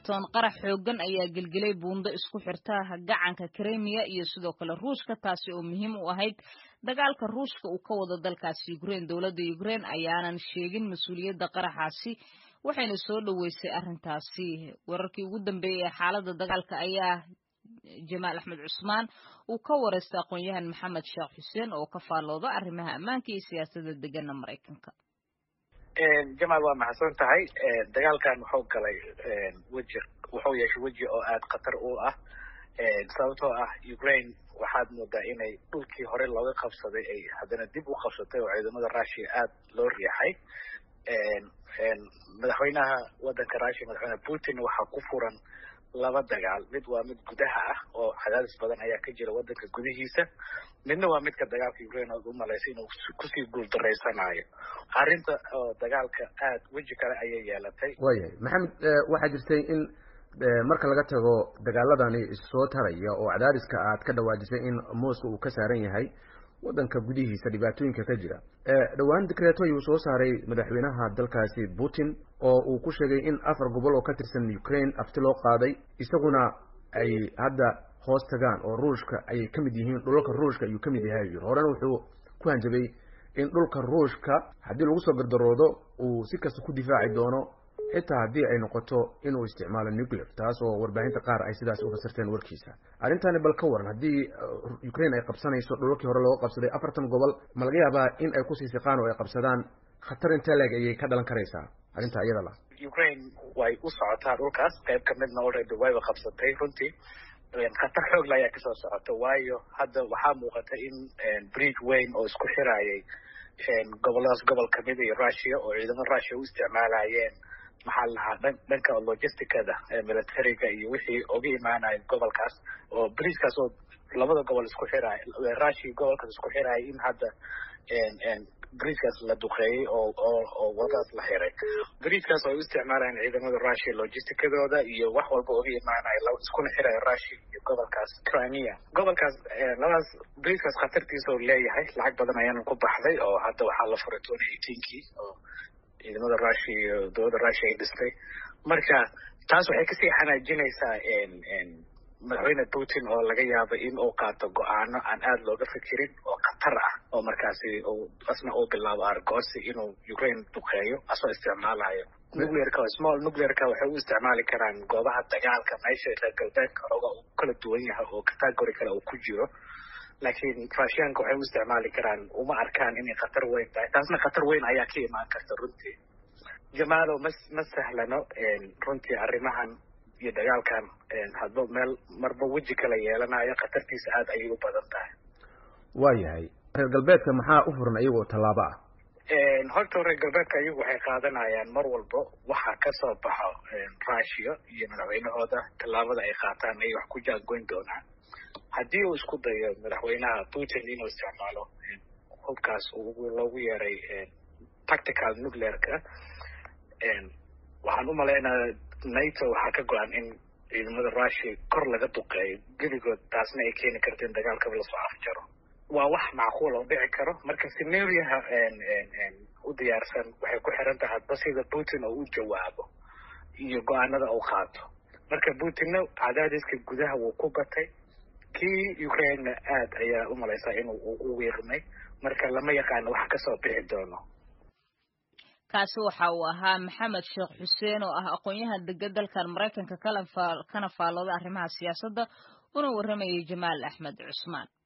toon qarax xoogan ayaa gelgelay buundo isku xirta gacanka kremiya iyo sidoo kale ruushka taasi oo muhiim u ahayd dagaalka ruushka uu ka wado dalkaasi ukraine dowladda ukraine ayaanan sheegin mas-uuliyadda qaraxaasi waxayna soo dhoweysay arrintaasi wararkii ugu dambeeyey ee xaaladda dagaalka ayaa jamaal axmed cusmaan uu ka wareystay aqoon-yahan maxamed sheekh xuseen oo ka faallooda arrimaha ammaanka iyo siyaasadda degana maraykanka jamaal waa mahadsan tahay dagaalkan wuxuu galay weji wuxuu yeeshay weji oo aada khatar u ah sababtoo ah ukraine waxaad moodaa inay dhulkii hore looga qabsaday ay haddana dib u qabsatay oo ciidamada russia aada loo riixay madaxweynaha waddanka russia madaxweyne putin waxaa ku furan laba dagaal mid waa mid gudaha ah oo cadaadis badan ayaa ka jira waddanka gudihiisa midna waa midka dagaalka ukraine ood u malaysa inuu kusii guuldareysanayo arrinta oo dagaalka aada weji kale ayay yeelatay waayahay maxamed waxaa jirtay in marka laga tago dagaaladani soo taraya oo cadaadiska aad ka dhawaajisay in moscow uu ka saaran yahay waddanka gudihiisa dhibaatooyinka ka jira dhowaan decreto ayuu soo saaray madaxweynaha dalkaasi putin oo uu ku sheegay in afar gobol oo ka tirsan ukraine afti loo qaaday isaguna ay hadda hoos tagaan oo ruushka ayay ka mid yihiin dhulalka ruushka ayuu ka mid yahay ayuu horena wuxuu ku hanjabay in dhulka ruushka haddii lagu soo gardaroodo uu si kasta ku difaaci doono xitaa haddii ay noqoto inuu isticmaalo nuclear taas oo warbaahinta qaar ay sidaas u fasirteen warkiisa arrintani bal ka waran haddii ukraine ay qabsanayso dhulalkii hore looga qabsaday afartan gobol ma laga yaabaa in ay kusii siqaan oo ay qabsadaan khatar intee leeg ayay ka dhalan karaysaa arrinta iyada la ukraine way u socotaa dhulkaas qayb ka midna already wayba qabsatay runtii khatar xoogla ayaa kasoo socota waayo hadda waxaa muuqata in bridge weyn oo isku xiraayay goboladaas gobol kamid iyo russia oo ciidamada russia u isticmaalayeen maxaa la lahaa dhan dhanka logisticada militariga iyo wixii uga imaanaya gobolkaas oo bridgekaas oo labada gobol isku xiraay russia gobolkaas isku xiraaya in hadda bridgekaas la duqeeyey oo oo oo wadadaas la xiray bridgekaas oo ay u isticmaalayaan ciidamada russia logisticadooda iyo wax walba uga imaanaya iskuna xiraya russia iyo gobolkaas crimea gobolkaas labadaas bridgekaas khatartiisa oo leeyahay lacag badan ayaana ku baxday oo hadda waxaa la furay twenty eighteenkii oo ciidamada russia iyo dowladda russia ay dhistay marka taas waxay kasii xanaajinaysaa madaxweyne putin oo laga yaaba in uu qaato go-aano aan aada looga fikirin oo khatar ah oo markaasi asna uu bilaabo argoosi inuu ukraine duqeeyo asoo isticmaalayo nuclearka small nuclearka waxay u isticmaali karaan goobaha dagaalka meesha reer galbeedka oga uu kala duwan yahay oo category kale uu ku jiro laakiin russianka waxay u isticmaali karaan uma arkaan inay khatar weyn tahay taasna khatar weyn ayaa ka imaan karta runtii jamaalo ma ma sahlano runtii arrimahan iyo dagaalkan hadba meel marba weji kala yeelanayo khatartiisa aada ayay u badan tahay waayahay reer galbeedka maxaa u furan iyagoo tallaabo ah horta reer galbeedka iyagu waxay qaadanayaan mar walba waxa kasoo baxo russia iyo madaxweynahooda tallaabada ay qaataan ayay wax ku jaangoyn doonaan haddii uu isku dayo madaxweynaha putin inuu isticmaalo hubkaas loogu yeeray tactical nuclearka waxaan u malaynaya nato waxaa ka go-an in ciidamada russia kor laga duqeeyo geligood taasna ay keeni karto in dagaalkaba lasoo afjaro waa wax macquul oo dhici karo marka scenarioha u diyaarsan waxay ku xiran tahay hadba sida putin oo u jawaabo iyo go-aanada uu qaato marka putinna cadaadiska gudaha wuu ku batay kii ukrainena aada ayaa u malaysaa inuu u wiirmay marka lama yaqaano wax kasoo bixi doono kaasi waxa uu ahaa maxamed sheekh xuseen oo ah aqoon-yahan dega dalkan maraykanka kana faallooda arrimaha siyaasadda una warramayay jamaal axmed cusmaan